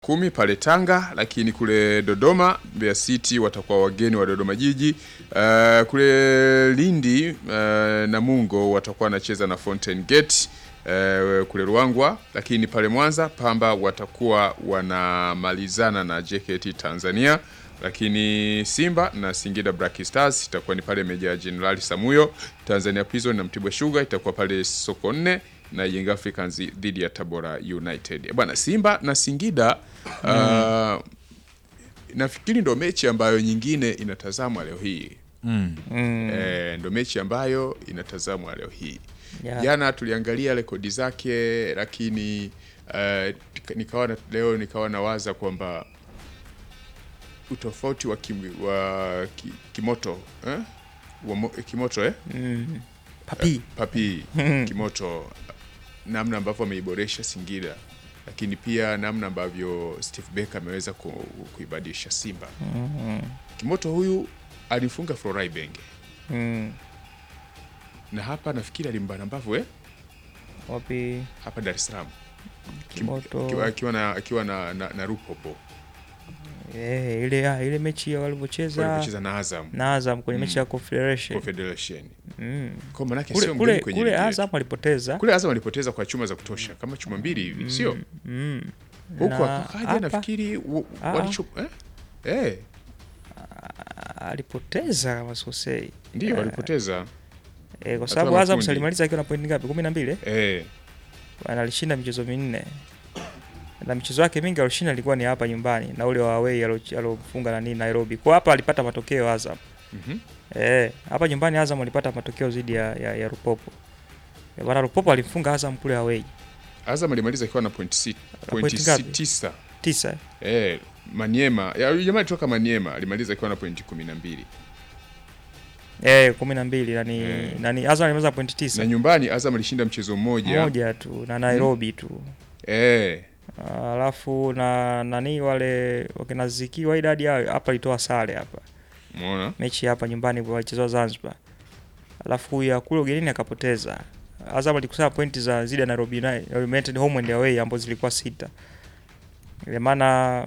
kumi pale Tanga, lakini kule Dodoma Mbeya City watakuwa wageni wa Dodoma Jiji. Uh, kule Lindi uh, Namungo watakuwa wanacheza na Fountain Gate uh, kule Ruangwa, lakini pale Mwanza Pamba watakuwa wanamalizana na JKT Tanzania, lakini Simba na Singida Black Stars itakuwa ni pale Meja Jenerali Samuyo. Tanzania Prison na Mtibwa Sugar itakuwa pale soko nne na Young Africans dhidi ya Tabora United. Bwana Simba na Singida uh, nafikiri ndo mechi ambayo nyingine inatazamwa leo hii Mm. eh, ndo mechi ambayo inatazamwa leo hii. Yeah. Jana tuliangalia rekodi zake, lakini uh, nikawa na, leo nikawa nawaza kwamba utofauti wa, kim, wa ki, kimoto eh? wa, mo- kimoto eh? Mm. Papi. Papi Kimoto, namna ambavyo ameiboresha Singida, lakini pia namna ambavyo Steve Becker ameweza ku, kuibadilisha Simba. Kimoto huyu alifunga Florai Benge Mm. na hapa nafikiri alimbana mbavu eh? Wapi? hapa Dar es Salaam Kim- Kimoto. akiwa- akiwa na, akiwa na, na, na Rupopo Eh, ile ah, ile mechi ya walivyocheza walipocheza na Azam na Azam kwenye mechi ya Confederation. Confederation. Mm. Kwa manake Kule sio kule, mgeni kwenye kule ligi yetu. Azam alipoteza. Kule Azam walipoteza kwa chuma za kutosha kama chuma mbili hivi sio Mm. huku Na wakaja hapa, nafikiri wa- Ah. walicho eh? Eh, ah, alipoteza kama sikosei. ndio Eh, walipoteza Eh, kwa Hatua sababu ya Azam makundi. salimaliza akiwa na pointi ngapi? 12. eh. Bwana alishinda michezo minne. Na michezo yake mingi alishinda ilikuwa ni hapa nyumbani na ule wa away alo- alofunga na nini Nairobi. Kwa hapa alipata matokeo Azam. Mhm. Eh, hapa nyumbani Azam alipata matokeo dhidi ya, ya, ya Rupopo. Eh, Bwana Rupopo alimfunga Azam kule away. Azam alimaliza akiwa na pointi si- Pointi pointi ngapi? si- tisa Tisa. eh, Maniema ya, huyu jamaa toka Maniema alimaliza akiwa na pointi kumi na mbili Eh, 12 nani Eh. nani Azam alimaliza pointi tisa. na nyumbani Azam alishinda mchezo mmoja Moja tu na Nairobi tu. eh, Alafu na nani wale wakina Ziki wa idadi yao hapa alitoa sare hapa. umeona mechi hapa nyumbani walichezwa Zanzibar, alafu ya kule ugenini akapoteza. Azam alikusanya pointi za zidi ya Nairobi United United home and away ambazo zilikuwa sita, ile maana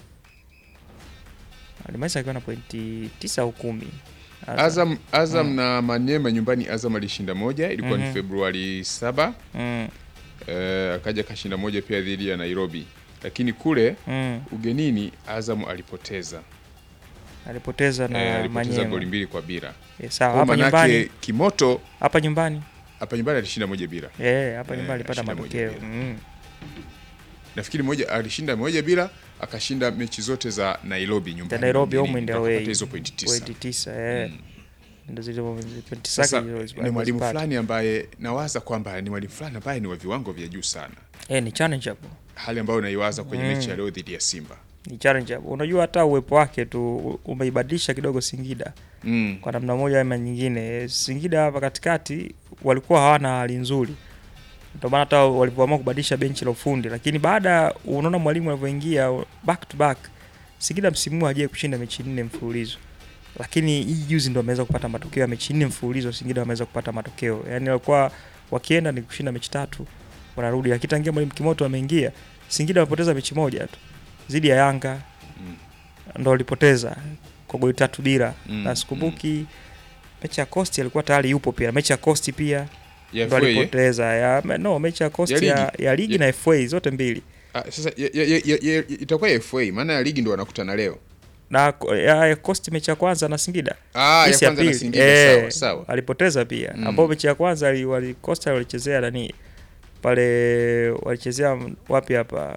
alimaliza akiwa na pointi tisa au kumi. Azam Azam na Maniema nyumbani Azam alishinda moja ilikuwa Mhm. ni Februari saba mm, eh, akaja kashinda moja pia dhidi ya Nairobi, lakini kule mm. ugenini Azam alipoteza alipoteza na eh, alipoteza Manyema. goli mbili kwa bila. Eh, sawa Kwa hapa manake nyumbani, Kimoto hapa nyumbani hapa nyumbani alishinda moja bila. eh, hapa Eh, nyumbani alipata alishinda moja matokeo bila. mm. Nafikiri moja alishinda moja bila, akashinda mechi zote za Nairobi nyumbani. Za Nairobi ugenini, home and mpaka away. kupata hizo pointi tisa. pointi tisa eh. Mm. Ndio zile pointi Sasa zake hizo ni mwalimu alizipata. fulani ambaye nawaza kwamba ni mwalimu fulani ambaye ni wa viwango vya juu sana, Eh, ni challenge hapo. hali ambayo naiwaza kwenye Mm. mechi ya leo dhidi ya Simba. ni challenge hapo. Unajua hata uwepo wake tu umeibadilisha kidogo Singida Mm. kwa namna moja ama nyingine. Singida hapa katikati walikuwa hawana hali nzuri, ndio maana hata walipoamua kubadilisha benchi la ufundi, lakini baada unaona mwalimu alivyoingia back to back, Singida msimu huu hajawahi kushinda mechi nne mfululizo, lakini hii juzi ndo ameweza kupata matokeo ya mechi nne mfululizo. Singida wameweza kupata matokeo, yani walikuwa wakienda ni kushinda mechi tatu wanarudi, lakini tangia mwalimu Kimoto ameingia Singida wamepoteza mechi moja tu dhidi ya Yanga Mm. ndo walipoteza kwa goli tatu bila Mm, na sikumbuki mechi ya Coast alikuwa tayari yupo pia mechi ya Coast pia Ya ndo FA, eh? alipoteza ya no mechi ya Coast Ya ya, ya, ligi Ya- na FA zote mbili Ah, sasa ya, ya, ya, ya, ya, itakuwa ya FA maana ya ligi ndo wanakutana leo. na ko- ya, ya Coast mechi ya kwanza na Singida Ah, ya Hisi ya kwanza na pili. Singida Eh, sawa sawa. alipoteza pia Mm. ambao mechi ya kwanza ali- wali Coast walichezea nani pale walichezea wapi hapa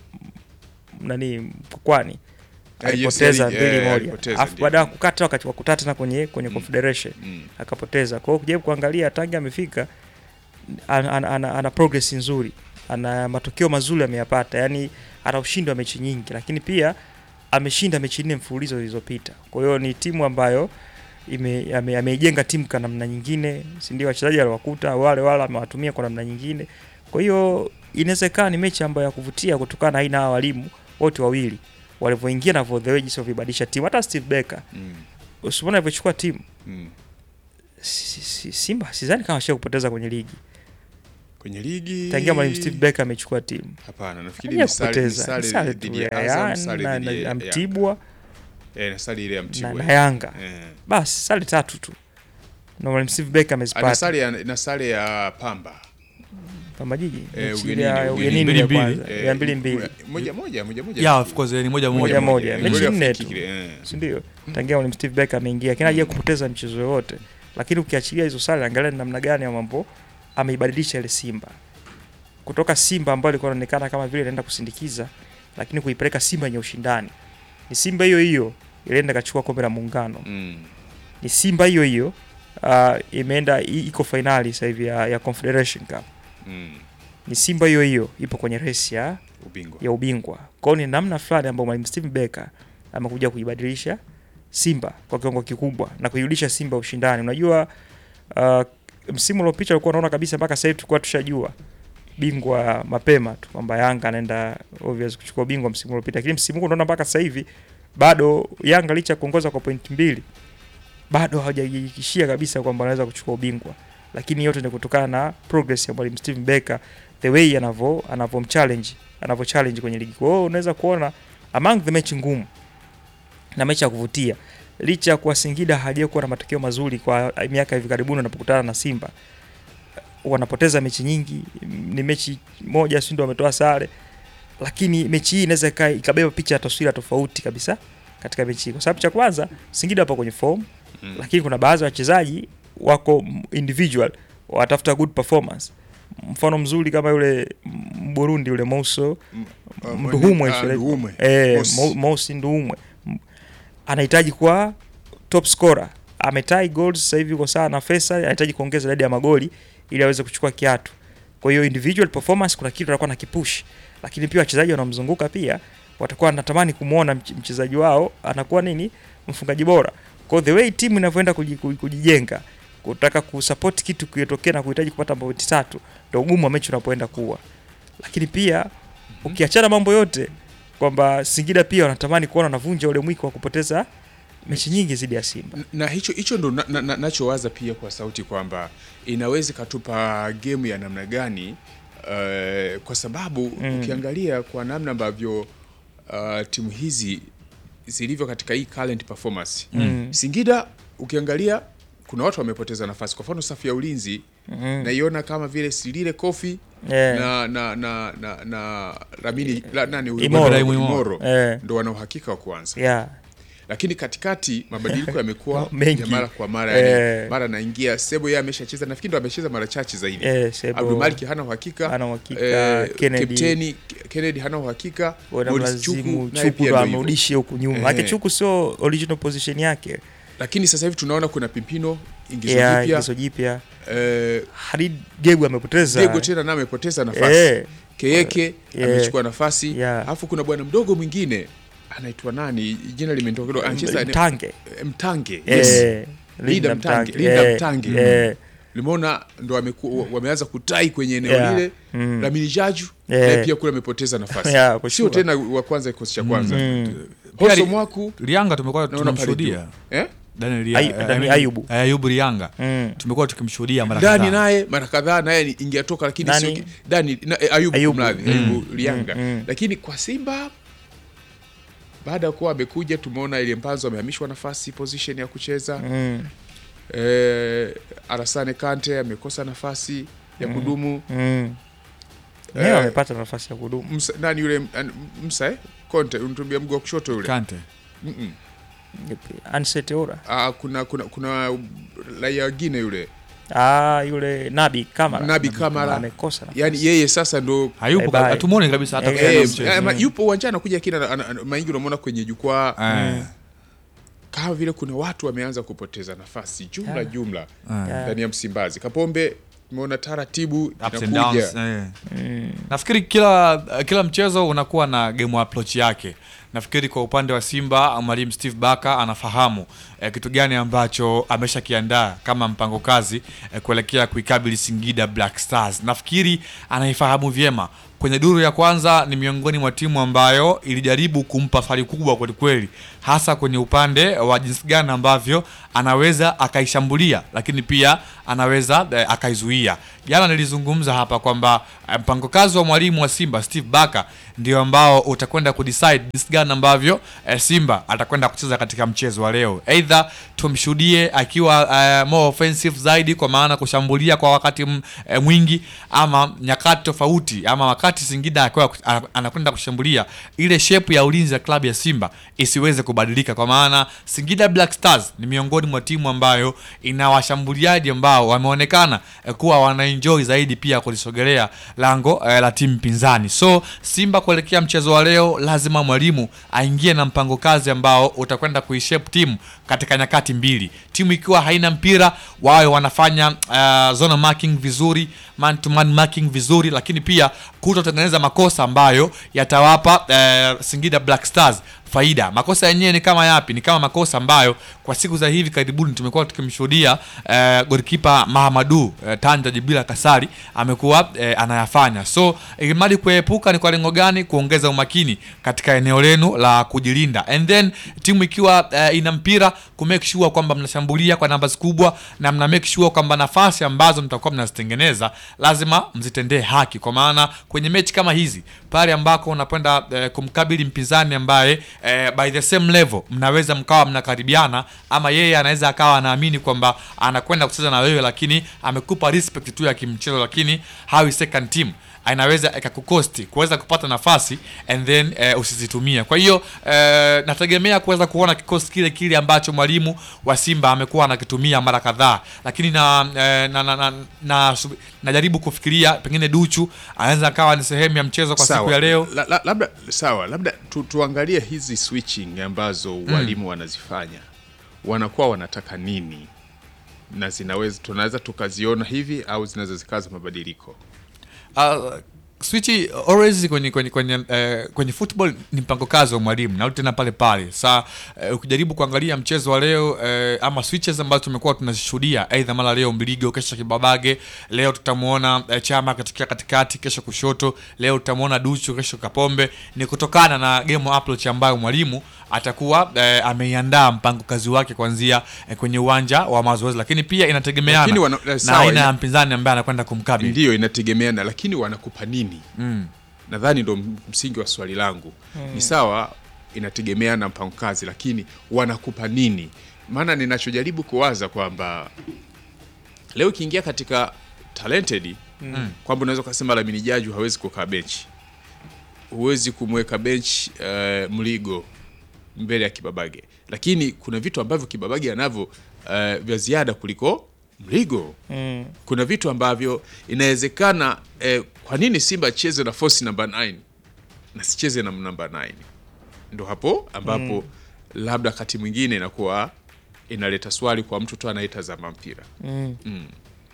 M- nani Mkokwani Eh, yes, alipoteza ali- mbili eh, moja alipoteza, alafu ndio. baada ya kukata wakati wa kutata tena kwenye kwenye Mm. Confederation Mm. akapoteza. Kwa hiyo kujaribu kuangalia tangi amefika ana, ana, ana, ana progress nzuri, ana matokeo mazuri ameyapata, yani ana ushindi wa mechi nyingi, lakini pia ameshinda mechi nne mfululizo zilizopita. Kwa hiyo ni timu ambayo ime- ame- ameijenga timu kwa namna nyingine, si ndio? Wachezaji aliwakuta wale wale amewatumia kwa namna nyingine. Kwa hiyo inawezekana ni mechi ambayo ya kuvutia kutokana na aina ya walimu wote wawili walivyoingia na the way jinsi walivyobadilisha timu. Hata Steve Becker Mm. usimuona alivyochukua timu Mm. si- si- Simba sidhani kama ashia kupoteza kwenye ligi kwenye ligi tangia mwalimu Steve Barker amechukua timu hapana nafikiri ni sare ni hajakupoteza sare sare tu dhidi ya ya Azam Yanga sare na- dhidi na- ya na Yanga. Mtibwa eh na sare ile ya na, Mtibwa na Yanga eh basi sare tatu tu na mwalimu Steve Barker ana amezipata sare ya na sare ya Pamba Pamba Jiji Eh, mechi ugenini, ile ya ugenini. ugenini Mbili ya mbili. kwanza Eh, ya mbili mbili moja moja moja moja yeah, of course ni moja Moja moja moja. Eh, Mechi goli ya nne free tu. kick ile, eh. si ndio? Tangia mwalimu Steve Barker ameingia kina haja kupoteza mchezo yote, lakini ukiachilia hizo sare, angalia ni namna gani ya mambo ameibadilisha ile Simba kutoka Simba ambayo ilikuwa inaonekana kama vile inaenda kusindikiza, lakini kuipeleka Simba yenye ushindani. Ni Simba hiyo hiyo ilienda ikachukua kombe la Muungano, Mm. ni Simba hiyo hiyo uh, imeenda i- iko fainali sasa hivi ya, ya Confederation Cup. Mm. Ni Simba hiyo hiyo ipo kwenye resi ya ubingwa ya ubingwa. Kwa hiyo ni namna fulani ambayo mwalimu Steve Barker amekuja kuibadilisha Simba kwa kiwango kikubwa na kuirudisha Simba ushindani. Unajua uh, msimu uliopita ulikuwa unaona kabisa mpaka sasa hivi tulikuwa tushajua bingwa mapema tu kwamba Yanga anaenda obvious kuchukua bingwa msimu uliopita, lakini msimu huu unaona mpaka sasa hivi bado Yanga licha ya kuongoza kwa pointi mbili bado hawajahakikishia kabisa kwamba anaweza kuchukua ubingwa, lakini yote ni kutokana na progress ya mwalimu Steve Barker, the way anavyo anavyomchallenge anavyo challenge kwenye ligi. Kwa hiyo unaweza kuona among the mechi ngumu na mechi ya kuvutia, licha ya kuwa Singida hajawahi kuwa na matokeo mazuri kwa miaka hivi karibuni wanapokutana na Simba, wanapoteza mechi nyingi, ni mechi moja si ndio wametoa sare, lakini mechi hii inaweza ika- ikabeba picha ya taswira tofauti kabisa katika mechi hii, kwa sababu cha kwanza Singida wapo kwenye form Mm. lakini kuna baadhi ya wachezaji wako m- individual watafuta good performance. Mfano mzuri kama yule m- Burundi yule Mouso Uh, Nduhumwe, ah, shule- Nduhumwe. eh, Mosi. Mo- Mosi Nduhumwe M- anahitaji kuwa top scorer, ametai goals sasa hivi kwa sana na Faisal, anahitaji kuongeza idadi ya magoli ili aweze kuchukua kiatu. Kwa hiyo individual performance kuna kitu atakuwa na kipush, lakini pia wachezaji wanaomzunguka pia watakuwa wanatamani kumwona mch- mchezaji wao anakuwa nini mfungaji bora. Kwa hiyo the way timu inavyoenda kuji- kuji- kujijenga kutaka kusupport kitu kiotokea na kuhitaji kupata pointi tatu, ndio ugumu wa mechi unapoenda kuwa. Lakini pia ukiachana mambo yote kwamba Singida pia wanatamani kuona wanavunja ule mwiko wa kupoteza mechi nyingi zidi ya Simba. na hicho hicho ndo na, na, na, nachowaza pia kwa sauti kwamba inaweza ikatupa gemu ya namna gani uh, kwa sababu Mm. ukiangalia kwa namna ambavyo uh, timu hizi zilivyo katika hii current performance Mm. Singida ukiangalia kuna watu wamepoteza nafasi, kwa mfano safu ya ulinzi Mm. naiona kama vile Silile Kofi Eh. na na na na, na Lamini la, nani huyu? Imoro. Ibrahim Imoro. Eh. ndo wana uhakika wa kuanza Yeah. lakini katikati mabadiliko yamekuwa Mengi. ya mara kwa mara Eh. yani, mara naingia Sebo yeye ameshacheza nafikiri ndo amecheza mara chache zaidi Eh, Sebo Abdulmalik hana uhakika hana uhakika, eh, Kennedy. kapteni Kennedy hana uhakika Morris wanamlazimu Chuku naye Chuku pia ndo ndo hivyo. amrudishe huku nyuma. Eh. Lakini Chuku sio original position yake. lakini sasa hivi tunaona kuna Pimpino ingizo Yeah, jipya ingizo jipya. eh, Harid Gegu amepoteza. Diego tena naye amepoteza nafasi Eh. Keyeke Yeah. amechukua nafasi Yeah. alafu kuna bwana mdogo mwingine anaitwa nani jina limenitoka kidogo anacheza Mtange. eh, Mtange yes. Eh. Linda Mtange, Linda Eh, Mtange. eh. limeona ndo wameku, wameanza kutai kwenye eneo Yeah. lile Mm. Lamini Jaju Yeah. naye pia kule amepoteza nafasi Yeah, kwa sio sure. tena wa kwanza kikosi cha kwanza Mm. Hoso Pia- Mwaku Lianga tumekuwa naona pale tunamshuhudia juu. eh? Daniel Ay- Lia- Dani- I mean, Ayubu. eh, Ayubu Lianga Mm. tumekuwa tukimshuhudia mara Dani kadhaa. naye mara kadhaa naye ni- ingetoka lakini Nani? sio ki- Dani na, eh, Ayubu, Ayubu. kumradhi, Ayubu Lianga Mm, mm. lakini kwa Simba baada ya kuwa amekuja tumeona ile Mpanzo amehamishwa nafasi position ya kucheza Mm. eh, Arasane Kante amekosa nafasi ya kudumu Mm. Eh. Leo amepata nafasi ya kudumu. Msa, nani yule an- Msa eh? Conte unatumbia mguu wa kushoto yule Kante. Mm-mm. Ansete Ora. Ah, kuna kuna kuna raia wengine yule Ah, yule Nabi Kamara. Nabi Kamara. amekosa nafasi. yani yeye sasa ndo Hayupo, Bye bye. hatumuoni kabisa hata Eh, katika eh, mchezo. eh, ma- yupo uwanjani anakuja kina ana- ana- maingi unamwona kwenye jukwaa Eh, kama vile kuna watu wameanza kupoteza nafasi jumla Yeah. jumla eh. Yeah. ndani ya Msimbazi. Kapombe umeona taratibu Ups and inakuja downs, eh. Mm. nafikiri kila kila mchezo unakuwa na game approach yake nafikiri kwa upande wa simba mwalimu steve baka anafahamu eh, kitu gani ambacho ameshakiandaa kama mpango kazi eh, kuelekea kuikabili singida black stars nafikiri anaifahamu vyema kwenye duru ya kwanza ni miongoni mwa timu ambayo ilijaribu kumpa fari kubwa kwelikweli, hasa kwenye upande wa jinsi gani ambavyo anaweza akaishambulia, lakini pia anaweza eh, akaizuia. Jana nilizungumza hapa kwamba eh, mpango kazi wa mwalimu wa Simba Steve Barker ndio ambao utakwenda kudecide jinsi gani ambavyo eh, Simba atakwenda kucheza katika mchezo wa leo. Either tumshuhudie akiwa eh, more offensive zaidi, kwa maana kushambulia kwa wakati m, eh, mwingi, ama nyakati tofauti, ama wakati Singida akiwa ana- anakwenda kushambulia, ile shape ya ulinzi ya klabu ya Simba isiweze kubadilika, kwa maana Singida Black Stars ni miongoni mwa timu ambayo ina washambuliaji ambao wameonekana eh, kuwa wanaenjoy zaidi pia kulisogelea lango eh, la timu pinzani. So Simba kuelekea mchezo wa leo, lazima mwalimu aingie na mpango kazi ambao utakwenda kuishape timu katika nyakati mbili. Timu ikiwa haina mpira, wawe wanafanya uh, zone marking vizuri, man to man marking vizuri, lakini pia kutotengeneza makosa ambayo yatawapa uh, Singida Black Stars faida. Makosa yenyewe ni kama yapi? Ni kama makosa ambayo kwa siku za hivi karibuni tumekuwa tukimshuhudia eh, golikipa Mahamadu eh, Tanja Jibila Kasari amekuwa eh, anayafanya. So ilimradi kuepuka ni kwa lengo gani? Kuongeza umakini katika eneo lenu la kujilinda, and then timu ikiwa eh, ina mpira ku make sure kwamba mnashambulia kwa numbers kubwa na mna make sure kwamba nafasi ambazo mtakuwa mnazitengeneza lazima mzitendee haki, kwa maana kwenye mechi kama hizi pale ambako unakwenda eh, kumkabili mpinzani ambaye eh, by the same level mnaweza mkawa mnakaribiana, ama yeye anaweza akawa anaamini kwamba anakwenda kucheza na wewe, lakini amekupa respect tu ya kimchezo, lakini hawi second team inaweza ikakukosti kuweza kupata nafasi and then eh, usizitumie. Kwa hiyo eh, nategemea kuweza kuona kikosi kile kile ambacho mwalimu wa Simba amekuwa anakitumia mara kadhaa, lakini na, eh, na, na, na, na, sub- najaribu kufikiria pengine Duchu anaweza akawa ni sehemu ya mchezo kwa siku ya leo. La, la, labda sawa, labda tu, tuangalie hizi switching ambazo walimu wanazifanya, wanakuwa wanataka nini, na zinaweza tunaweza tukaziona hivi au zinaweza zikaza mabadiliko. Uh, swichi always kwenye kwenye kwenye, eh, kwenye football ni mpango kazi wa mwalimu na tena pale pale. Sa eh, ukijaribu kuangalia mchezo wa leo eh, ama switches ambazo tumekuwa tunazishuhudia, aidha mara leo Mbiligo, kesho Kibabage, leo tutamuona eh, Chama akatokea katikati, kesho kushoto, leo tutamuona Duchu, kesho Kapombe, ni kutokana na game approach ambayo mwalimu atakuwa eh, ameiandaa mpango kazi wake kuanzia eh, kwenye uwanja wa mazoezi, lakini pia inategemeana Lakini wana- eh, na sawa, aina ina- ya mpinzani ambaye anakwenda kumkabili. Ndiyo, inategemeana, lakini wanakupa nini? Mm. Nadhani ndo msingi wa swali langu. Ni sawa, inategemea na mpango kazi, lakini wanakupa nini? Maana ninachojaribu kuwaza kwamba leo ikiingia katika talented kwamba unaweza ukasema Lamine Jaju hawezi kukaa benchi, huwezi kumweka benchi eh, Mligo mbele ya Kibabage, lakini kuna vitu ambavyo Kibabage anavyo eh, vya ziada kuliko Mligo Mm. kuna vitu ambavyo inawezekana eh, kwa nini Simba acheze na force namba 9 na sicheze na namba 9? Ndo hapo ambapo labda wakati mwingine inakuwa inaleta swali kwa mtu tu anayetazama mpira. Mm. Mm.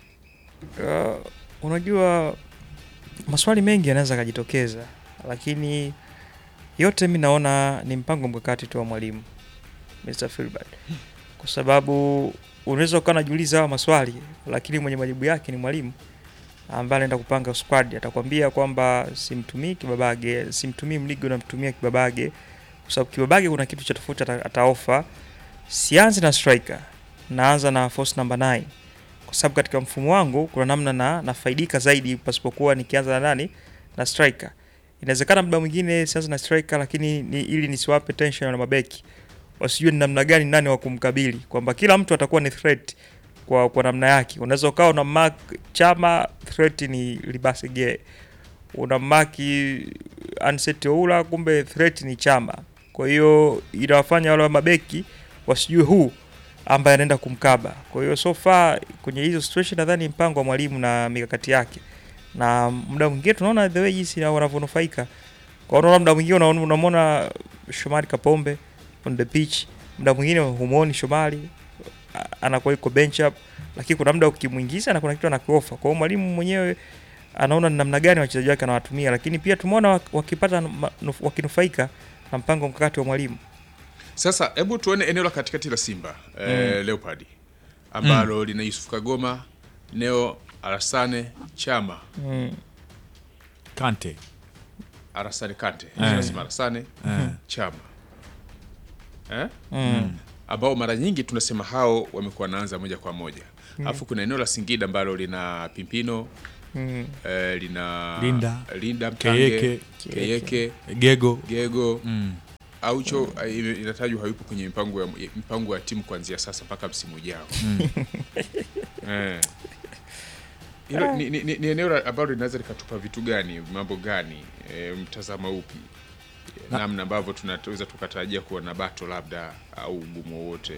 Uh, unajua maswali mengi yanaweza akajitokeza, lakini yote mi naona ni mpango mkakati tu wa mwalimu Mr. Filbert, kwa sababu unaweza ukawa unajiuliza hawa maswali, lakini mwenye majibu yake ni mwalimu ambaye anaenda kupanga squad. Atakwambia kwamba simtumii Kibabage, simtumii Mligo, namtumia Kibabage kwa sababu Kibabage kuna kitu cha tofauti ata, ataofa. Sianzi na striker, naanza na force number 9 kwa sababu katika mfumo wangu kuna namna na nafaidika zaidi pasipokuwa nikianza na nani na striker. Inawezekana muda mwingine sianza na striker, lakini ni, ili nisiwape tension na mabeki wasijue ni namna gani nani wa kumkabili, kwamba kila mtu atakuwa ni threat kwa, kwa namna yake. Unaweza ukawa una mark Chama, threat ni Libasige, una mark Anset Oula, kumbe threat ni Chama. Kwa hiyo inawafanya wale wa mabeki wasijue huu ambaye anaenda kumkaba. Kwa hiyo so far kwenye hizo situation nadhani mpango wa mwalimu na mikakati yake, na muda mwingine tunaona the way jinsi na wanavyonufaika. Kwa hiyo muda mwingine unaona- unamwona Shomari Kapombe on the pitch, muda mwingine humuoni Shomari a- anakuwa yuko bench up, lakini kuna muda ukimwingiza na kuna kitu anakiofa. Kwa hiyo mwalimu mwenyewe anaona ni namna gani wachezaji wake anawatumia, lakini pia tumeona wak- wakipata ma- nuf- wakinufaika na mpango mkakati wa mwalimu. Sasa hebu tuone eneo la katikati la Simba eh, Leopard ambalo lina Yusuf Kagoma, Neo Alasane, Chama Mm. Kante Arasane Kante tunasema Arasane Chama eh? ambao mara nyingi tunasema hao wamekuwa wanaanza moja kwa moja alafu kuna eneo la Singida ambalo lina Pimpino Mm. eh, lina Linda. Linda Mtange Keyeke. Keyeke Gego Gego mm. Aucho eh, ime- inatajwa hayupo kwenye mipango ya, mipango ya timu kuanzia sasa mpaka msimu ujao. Eh. Hilo ni, ni, ni, ni eneo la- ambalo linaweza likatupa vitu gani, mambo gani, e, mtazamo upi, namna ambavyo tunaweza tukatarajia kuona bato labda au ugumu wowote.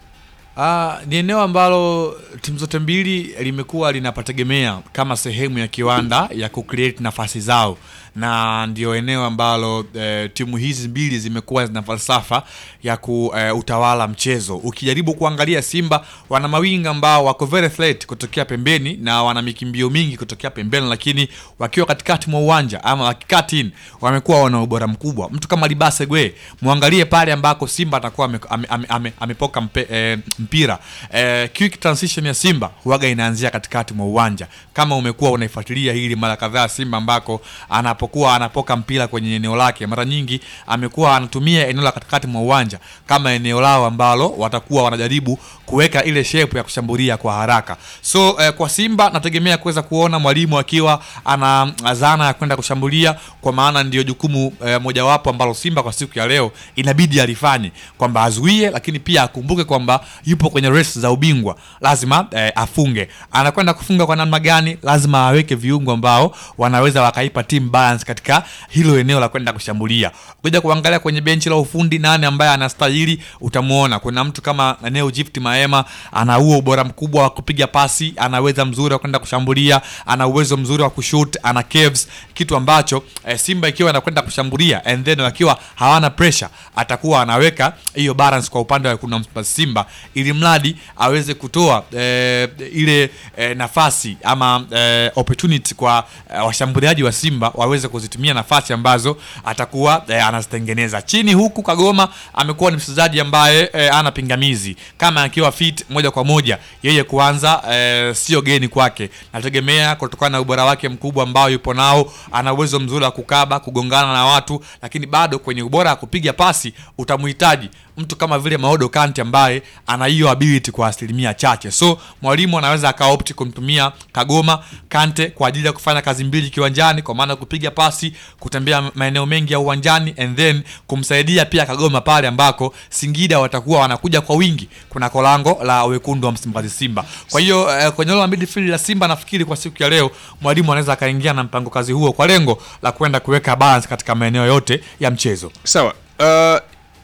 Ah, ni eneo ambalo timu zote mbili limekuwa linapategemea kama sehemu ya kiwanda ya kucreate nafasi zao, na ndio eneo ambalo eh, timu hizi mbili zimekuwa zina falsafa ya kuutawala mchezo. Ukijaribu kuangalia Simba wana mawinga ambao wako very threat kutokea pembeni na wana mikimbio mingi kutokea pembeni, lakini wakiwa katikati mwa uwanja ama wakikati in wamekuwa wana ubora mkubwa. Mtu kama Libase Gwe mwangalie pale ambako Simba atakuwa ame, ame, ame, ame, amepoka mpe, eh, mpira eh, quick transition ya Simba huaga inaanzia katikati mwa uwanja. Kama umekuwa unaifuatilia hili mara kadhaa, Simba ambako anapokuwa anapoka mpira kwenye eneo lake, mara nyingi amekuwa anatumia eneo la katikati mwa uwanja kama eneo lao ambalo watakuwa wanajaribu kuweka ile shape ya kushambulia kwa haraka. So eh, kwa Simba nategemea kuweza kuona mwalimu akiwa ana zana ya kwenda kushambulia, kwa maana ndio jukumu eh, mojawapo ambalo Simba kwa siku ya leo inabidi alifanye, kwamba azuie, lakini pia akumbuke kwamba yupo kwenye race za ubingwa, lazima eh, afunge. Anakwenda kufunga kwa namna gani? Lazima aweke viungo ambao wanaweza wakaipa team balance katika hilo eneo la kwenda kushambulia. Ukija kuangalia kwenye benchi la ufundi, nani ambaye anastahili, utamuona kuna mtu kama Neo Gift Maema, ana huo ubora mkubwa wa kupiga pasi, ana uwezo mzuri wa kwenda kushambulia, ana uwezo mzuri wa kushoot, ana caves, kitu ambacho eh, Simba ikiwa anakwenda kushambulia and then wakiwa hawana pressure, atakuwa anaweka hiyo balance kwa upande wa kuna Simba, ili mradi aweze kutoa eh, ile eh, nafasi ama eh, opportunity kwa eh, washambuliaji wa Simba waweze kuzitumia nafasi ambazo atakuwa eh, anazitengeneza chini. Huku Kagoma amekuwa ni mchezaji ambaye eh, ana pingamizi kama akiwa fit moja kwa moja yeye kuanza eh, sio geni kwake. Nategemea kutokana na ubora wake mkubwa ambao yupo nao, ana uwezo mzuri wa kukaba, kugongana na watu, lakini bado kwenye ubora wa kupiga pasi utamhitaji mtu kama vile Maodo Kante ambaye ana hiyo ability kwa asilimia chache. So mwalimu anaweza akaopti kumtumia Kagoma Kante kwa ajili ya kufanya kazi mbili kiwanjani, kwa maana kupiga pasi, kutembea maeneo mengi ya uwanjani and then kumsaidia pia Kagoma pale ambako Singida watakuwa wanakuja kwa wingi kuna kolango la wekundu wa Msimbazi Simba. Kwa hiyo eh, kwenye la midfield la Simba nafikiri kwa siku ya leo mwalimu anaweza akaingia na mpango kazi huo kwa lengo la kwenda kuweka balance katika maeneo yote ya mchezo. Sawa. Uh,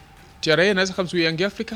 TRA inaweza kumzuia Young Africa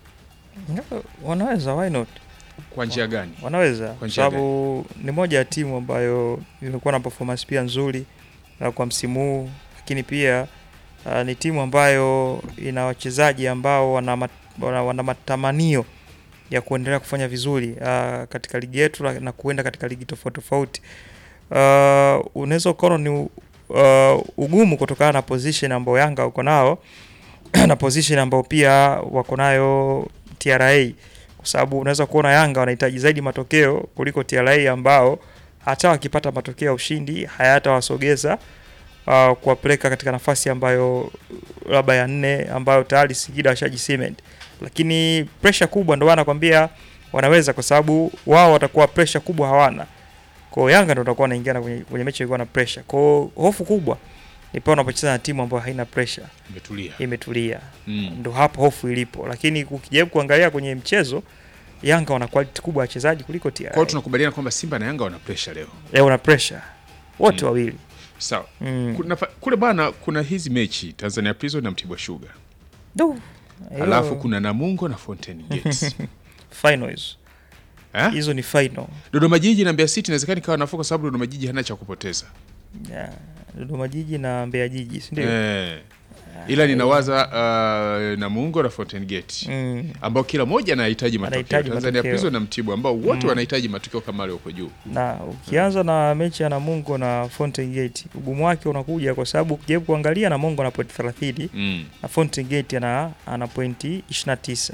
Wanaweza, why not? kwa njia gani? Wanaweza kwa njia sababu ni moja ya timu ambayo imekuwa na performance pia nzuri uh, kwa msimu huu, lakini pia uh, ni timu ambayo ina wachezaji ambao wana, mat, wana, wana matamanio ya kuendelea kufanya vizuri uh, katika ligi yetu la- na kuenda katika ligi tofauti tofauti. Uh, unaweza ukaona ni uh, ugumu kutokana na position ambao Yanga uko nao na position ambao pia wako nayo TRA kwa sababu unaweza kuona Yanga wanahitaji zaidi matokeo kuliko TRA ambao hata wakipata matokeo ya ushindi hayatawasogeza uh, kuwapeleka katika nafasi ambayo labda ya nne ambayo tayari Singida washaji cement, lakini pressure kubwa ndio wanakwambia wanaweza, kwa sababu wao watakuwa pressure kubwa hawana. Kwa hiyo Yanga ndio watakuwa wanaingia na kwenye, kwenye mechi ilikuwa na pressure. Kwa hiyo hofu kubwa ni pale unapocheza na timu ambayo haina pressure, Imetulia. imetulia Mm. ndo hapo hofu ilipo, lakini ukijaribu kuangalia kwenye mchezo Yanga wana quality kubwa ya wachezaji kuliko TRA. Kwa hiyo tunakubaliana kwamba Simba na Yanga wana pressure leo. Leo wana pressure wote Mm. wawili Sawa. mm. Kuna, kule bwana kuna hizi mechi Tanzania Prison na Mtibwa Sugar. Du, hiyo Alafu kuna Namungo na Fountain Gates. final hizo eh? hizo ni final Dodoma Jiji na Mbeya City inawezekana ikawa nafuu kwa sababu Dodoma Jiji hana cha kupoteza. yeah. Dodoma Jiji na Mbeya Jiji si ndio? Eh. Ila ninawaza uh, Namungo na Fountain Gate Mm. ambao kila mmoja anahitaji matokeo. Anahitaji Tanzania matokeo. Prison na Mtibwa ambao wote Mm. wanahitaji matokeo kama wale wako juu. na ukianza na mechi ya Namungo na Fountain Gate ugumu wake unakuja kwa sababu ukijaribu kuangalia Namungo ana point 30 Mm. na Fountain Gate ana, ana pointi 29.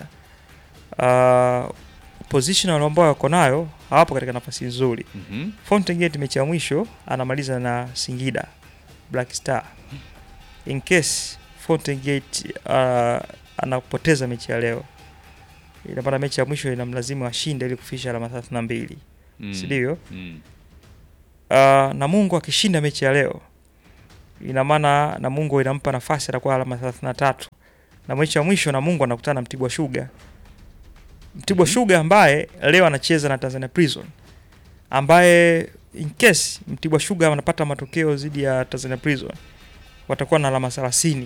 Uh, position ambao wako nayo hawapo katika nafasi nzuri. Mhm. Fountain Gate mechi ya mwisho anamaliza na Singida Black Star in case Fountain Gate uh, anapoteza mechi ya leo, ina maana mechi ya mwisho inamlazimu ashinde ili kufikisha alama 32 Mm. si ndivyo? Mm. Uh, Namungo akishinda mechi ya leo ina maana Namungo inampa nafasi atakuwa alama 33 na mechi ya mwisho Namungo anakutana na Mtibwa Sugar. Mtibwa Mhm. Sugar ambaye leo anacheza na Tanzania Prison ambaye in case Mtibwa Sugar wanapata matokeo dhidi ya Tanzania Prison watakuwa na alama 30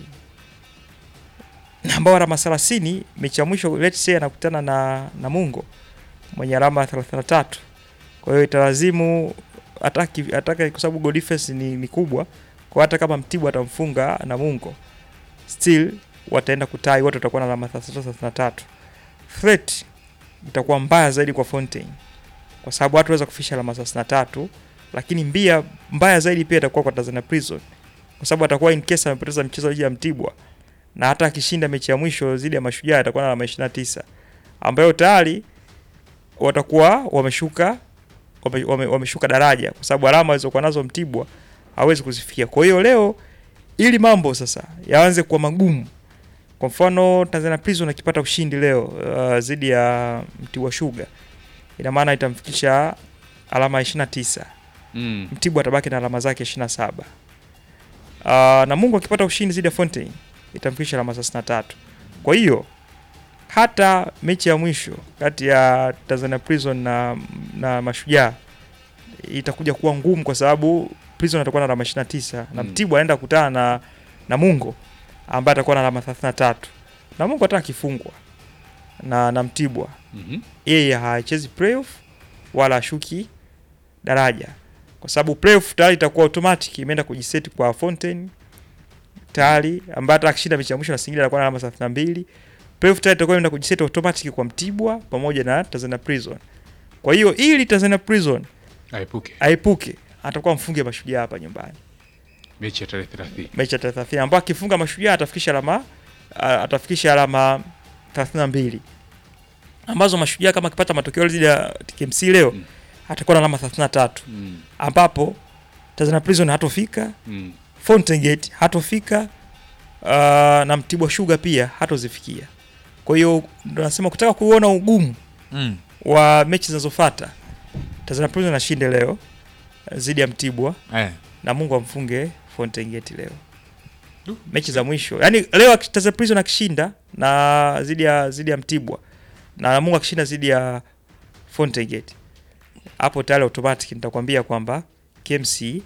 ambao alama 30 mechi ya mwisho let's say anakutana na Namungo mwenye alama 33 kwa hiyo italazimu ataki ataka kwa sababu goal difference ni, ni kubwa kwa hata kama Mtibwa atamfunga Namungo still wataenda kutai wote watakuwa na alama 33 33 threat itakuwa mbaya zaidi kwa Fontaine kwa sababu watu waweza kufisha alama 33 lakini mbia mbaya zaidi pia itakuwa kwa Tanzania Prison kwa sababu atakuwa in case amepoteza mchezo dhidi ya Mtibwa na hata akishinda mechi ya mwisho dhidi ya Mashujaa atakuwa na alama 29 ambayo tayari watakuwa wameshuka wame, wame, wameshuka daraja kwa sababu alama alizokuwa nazo Mtibwa hawezi kuzifikia. Kwa hiyo leo ili mambo sasa yaanze kuwa magumu, kwa mfano Tanzania Prison akipata ushindi leo uh, dhidi ya Mtibwa Sugar, ina maana itamfikisha alama 29. Mm. Mtibwa atabaki na alama zake 27. Uh, na Mungu akipata ushindi dhidi ya Fontaine itamfikisha alama 33. Kwa hiyo hata mechi ya mwisho kati ya Tanzania Prison na, na Mashujaa itakuja kuwa ngumu kwa sababu Prison atakuwa na alama 29 na Mm. Mtibwa anaenda kukutana na Namungo ambaye atakuwa na alama 33. Namungo hata akifungwa na, na Mtibwa Mhm. yeye hachezi playoff wala ashuki daraja kwa sababu playoff tayari itakuwa automatic imeenda kujiseti kwa Fontaine tayari ambaye hata akishinda mechi ya mwisho na Singida atakuwa na alama 32 playoff tayari itakuwa imeenda kujiseti automatic kwa Mtibwa pamoja na Tanzania Prison kwa hiyo ili Tanzania Prison Aepuke aepuke atakuwa mfunge mashujaa hapa nyumbani mechi ya tarehe 30. mechi ya 30 ambapo akifunga mashujaa atafikisha alama a- atafikisha alama 32 ambazo mashujaa kama akipata matokeo dhidi ya KMC leo Mm. atakuwa na alama 33 Mm. ambapo Tanzania Prison hatofika, Mm. Fountain Gate hatofika uh, na Mtibwa Sugar pia hatozifikia. Kwa hiyo ndo nasema kutaka kuona ugumu Mm. wa mechi zinazofuata, Tanzania Prison ashinde leo eh, dhidi ya Mtibwa Eh. na Mungu amfunge Fountain Gate leo. Du. Mechi za mwisho. Yaani leo aki- Tanzania Prison akishinda na dhidi ya dhidi ya Mtibwa na Mungu akishinda dhidi ya Fountain Gate. Hapo tayari automatic nitakwambia kwamba KMC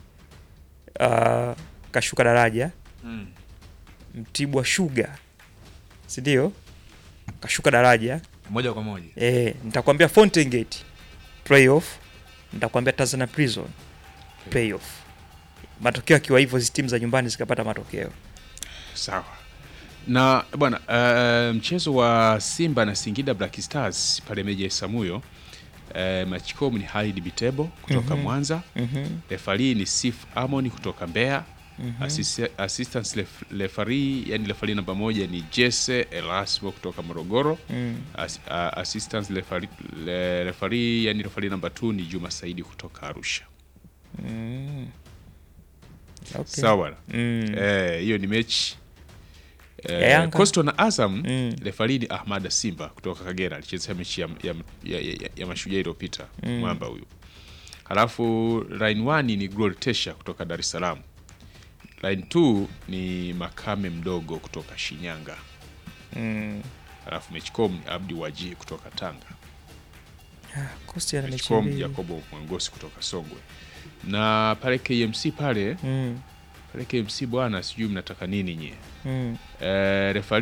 uh, kashuka daraja, Mm. Mtibwa Sugar si ndio? Kashuka daraja. Moja kwa moja. Eh, nitakwambia Fountain Gate playoff, nitakwambia Tanzania Prison playoff. Matokeo akiwa hivyo, hizi timu za nyumbani zikapata matokeo. Sawa na bwana uh, mchezo wa Simba na Singida Black Stars pale Meja Samuyo uh, Machicom ni Halid Bitebo kutoka Mhm. Mwanza, Mhm. refari ni Sif Amon kutoka Mbeya, Mhm. Assist- assistant ref- referee yani referee namba moja ni Jesse Elasmo kutoka Morogoro. Mm. As, uh, assistant referee, le- referee yani referee namba 2 ni Juma Saidi kutoka Arusha. Mm. Okay. Sawa bwana. Mm. Eh, hiyo ni mechi Ya eh, Yanga. Coastal na Azam Mm. refari ni Ahmad Simba kutoka Kagera alichezea mechi ya, ya, ya, ya, ya mashujaa iliyopita Mm. mwamba huyu. Halafu line 1 ni Glory Tesha kutoka Dar es Salaam. Line 2 ni Makame mdogo kutoka Shinyanga. Mm. Halafu Mechcom ni Abdi Waji kutoka Tanga. Coast ana mechi Mechcom mbili. Jacobo Mwangosi kutoka Songwe. Na pale KMC pale Mm. pale KMC bwana, sijui mnataka nini nyie. Mm. Eh, refari